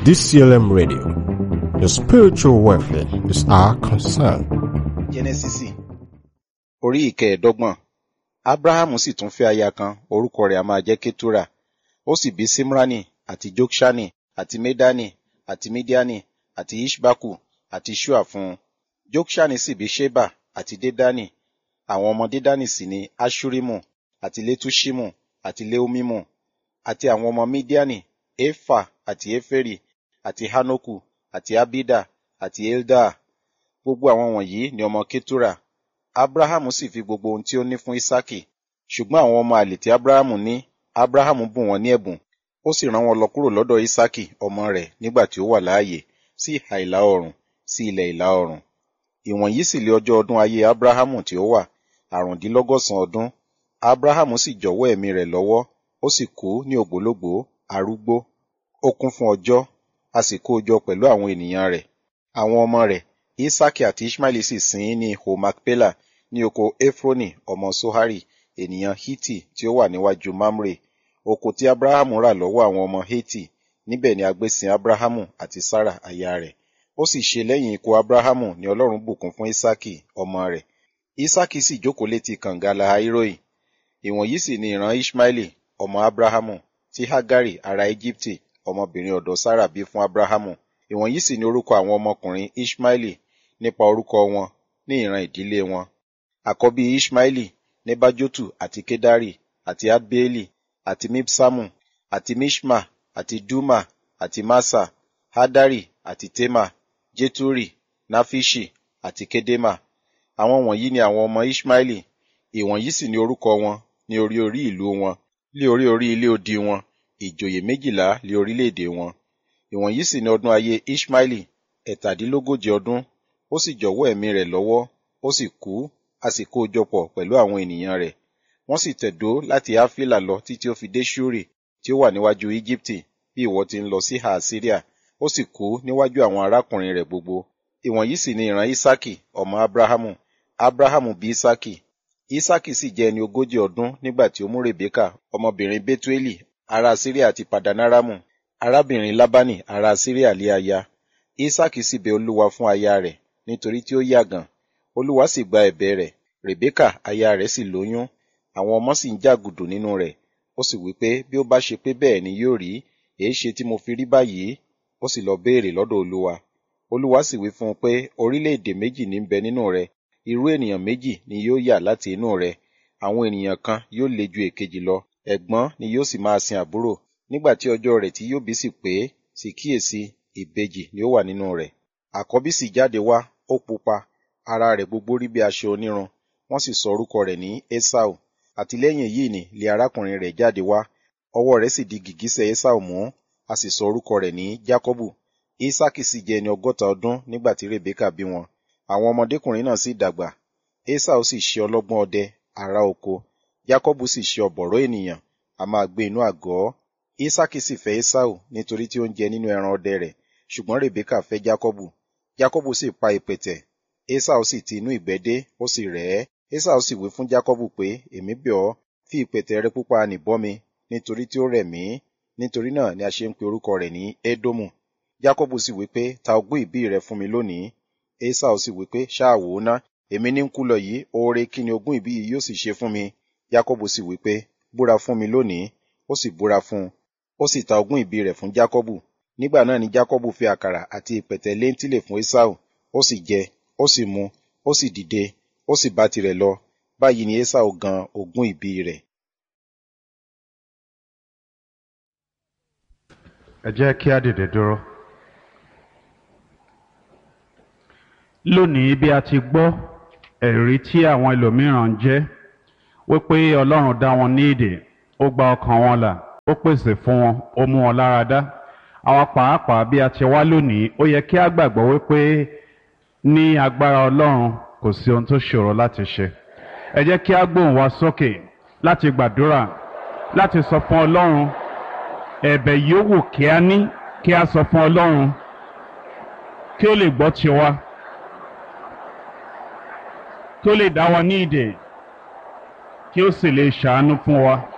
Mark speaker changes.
Speaker 1: DCLM Radio. Your spiritual welfare is our concern.
Speaker 2: jẹ́nẹ́sísì orí ìkẹẹ̀ẹ́dọ́gbọ̀n ábúráhámù sì tún fẹ́ aya kan orúkọ rẹ̀ a máa jẹ́ kétúrà ó sì bí símránì àti jokṣani àti médánì àti mídíánì àti ishbaku àti shua fún un jokṣani sì bí sheba àti dédánì àwọn ọmọ dédánì sì ni ashurimu àti letushimu àti leumimu àti àwọn ọmọ mídíánì efa àti eferi àti hanoku àti abida àti eldaa gbogbo àwọn wọ̀nyí ni ọmọ ketura abrahamu sì fi gbogbo ohun tí ó ní fún isaki ṣùgbọ́n àwọn ọmọ àlè tí abrahamu ní abrahamu bùn wọ́n ní ẹ̀bùn ó sì rán wọn lọ kúrò lọ́dọ̀ isaki ọmọ rẹ̀ nígbà tí ó wà láàyè sí ìhà ìlà oòrùn sí ilẹ̀ ìlà oòrùn ìwọ̀nyí sì lé ọjọ́ ọdún ayé abrahamu tí ó wà àrùndínlọ́gọ́sàn ọdún abrahamu sì jọ̀wọ́ ẹ̀mí rẹ̀ lọ́wọ́ ó sì kú ní ògbólógbòó arúgbó ó kún fún ọjọ́ a sì kó o jọ pẹ̀lú àwọn ènìyàn rẹ̀ àwọn ọmọ rẹ̀ isaki àti ishmaeli sì sìn ín ní ihò macpela ní oko efroni ọmọ sohari ènìyàn hiti tí ó wà níwájú mamre oko tí abrahamu rà lọ́wọ́ àwọn ọmọ heti níbẹ̀ ni a gbé sin abrahamu àti sarah aya rẹ̀ ó sì ṣe lẹ́yìn ikú abrahamu ni ọlọ́run bùkún fún isaki ọmọ rẹ̀ isaki sì jókòó létí kànga lahairoi ìwọ̀nyí sì ni ìran ishmaeli ọmọ abrahamu tí hagari ará egypte ọmọbìnrin ọ̀dọ̀ sarah bí fún abrahamu ìwọ̀nyí sì ni orúkọ àwọn ọmọkùnrin ishmaeli nípa orúkọ wọn ní ìran ìdílé wọn àkọ́bí ishmaeli nebajotu àti kedari àti adbeeli àti mibsamu àti mishma àti duma àti masa hadari àti tema jeturi nafishi àti kedema àwọn wọ̀nyí ni àwọn ọmọ ishmaeli ìwọ̀nyí sì ni orúkọ wọn ní orí orí ìlú wọn lé orí orí ilé odi wọn ìjòyè méjìlá lé orílẹ̀-èdè wọn ìwọ̀nyí sì ni ọdún ayé ishmaeli ẹ̀tàdínlógójì ọdún ó sì jọ̀wọ́ ẹ̀mí rẹ̀ lọ́wọ́ ó sì kú a sì kó o jọ pọ̀ pẹ̀lú àwọn ènìyàn rẹ̀ wọ́n sì tẹ̀dó láti áfílà lọ títí ó fi dé ṣúrì tí ó wà níwájú íjíbítì bí ìwọ ti ń lọ sí ha síríà ó sì kú níwájú àwọn arákùnrin rẹ̀ gbogbo ìwọ̀nyí sì ni ìran isaki ọmọ abrahamu abrahamu bí isaki isaki sì jẹ́ ẹni ogójì ọdún nígbà tí ó mú rebeka ọmọbìnrin betueli ará síríà ti padanaramu arábìnrin labani ará síríà lé aya isaki sì bẹ olúwa fún aya rẹ̀ nítorí tí ó yàgàn olúwa sì gba ẹ̀bẹ̀ rẹ̀ rebeka aya rẹ̀ sì lóyún àwọn ọmọ sì ń jàgùdù nínú rẹ̀ ó sì wí pé bí ó bá ṣe pé bẹ́ẹ̀ ni yóò rí èé ṣe tí mo fi rí báyìí ó sì lọ béèrè lọ́dọ̀ olúwa olúwa sì wí fún un pé orílẹ̀-èdè méjì ní bẹ nínú rẹ irú ènìyàn méjì ni yóò yà láti inú rẹ àwọn ènìyàn kan yóò le ju èkejì lọ ẹ̀gbọ́n ni yóò sì máa sin àbúrò nígbà tí ọjọ́ rẹ̀ tí yóò bí sì pé sì kíyèsí ìbejì ni ó wà nínú rẹ̀ àkọ́bí sì jáde wá ó pupa ara rẹ̀ gbogbo rí bí aṣọ onírun wọ́n sì sọ orúkọ rẹ̀ ní esau àti lẹ́yìn èyí ni lé arákùnrin rẹ̀ jáde wá ọwọ́ rẹ̀ sì di gìgísẹ̀ esau mú a sì sọ orúkọ rẹ̀ ní jacobu isaki sì jẹ́ ẹni ọgọ́ta ọdún nígbà tí rebeka bí wọn àwọn ọmọdékùnrin náà sì dàgbà esau sì ṣe ọlọ́gbọ́n ọdẹ ará oko jacobu sì ṣe ọ̀bọ̀rọ̀ ènìyàn a máa gbé inú àgọ́ isaki sì fẹ́ esau nítorí tí ó ń jẹ nínú ẹran ọdẹ rẹ̀ ṣùgbọ́n rebeka fẹ́ jacobu jacobu sì pa ìpẹ̀tẹ̀ esau sì ti inú ìgbẹ́ dé ó sì rẹ̀ ẹ́ esau sì wí fún jacobu pé èmi bẹ̀ ọ́ fi ìpẹ̀tẹ̀ rẹ pupa nì bọ́ mi nítorí tí ó rẹ̀ mí nítorí náà ni a ṣe ń pe orúkọ rẹ̀ ní edomu jacobu sì wí pé ta ogún ìbí rẹ fún mi lónìí esau sì wí pé ṣáà wò ó ná èmi ní ń kú lọ yìí oore kí ni ogún ìbí yìí yóò sì ṣe fún mi jacobu sì wí pé búra fún mi lónìí ó sì búra fún un ó sì ta ogún ìbí rẹ̀ fún jacobu nígbà náà ni jacobu fi àkàrà àti ìpẹ̀tẹ̀ léńtìlè fún esau ó sì jẹ ó sì mu ó sì dìde ó sì bá tirẹ̀ lọ báyìí ni esau gan ogún ìbí rẹ̀.
Speaker 3: ẹ jẹ́ kí á dìde dúró. lónìí bí a ti gbọ́ ẹ̀rí tí àwọn ẹlòmíràn ń jẹ́ wípé ọlọ́run dá wọn ní èdè ó gba ọkàn wọn là ó pèsè fún wọn ó mú wọn lára dá àwa pàápàá bí a ti wá lónìí ó yẹ kí a gbàgbọ́ wípé ní agbára ọlọ́run kò sí ohun tó ṣòro láti ṣe ẹ jẹ́ kí a gbóhùn wa sókè láti gbàdúrà láti sọ fún ọlọ́run ẹ̀bẹ̀ yòówù kí a ní kí a sọ fún ọlọ́run kí ó lè gbọ́ tiwa kí ó lè dá wa ní ìdè kí ó sì lè ṣàánú fún wa.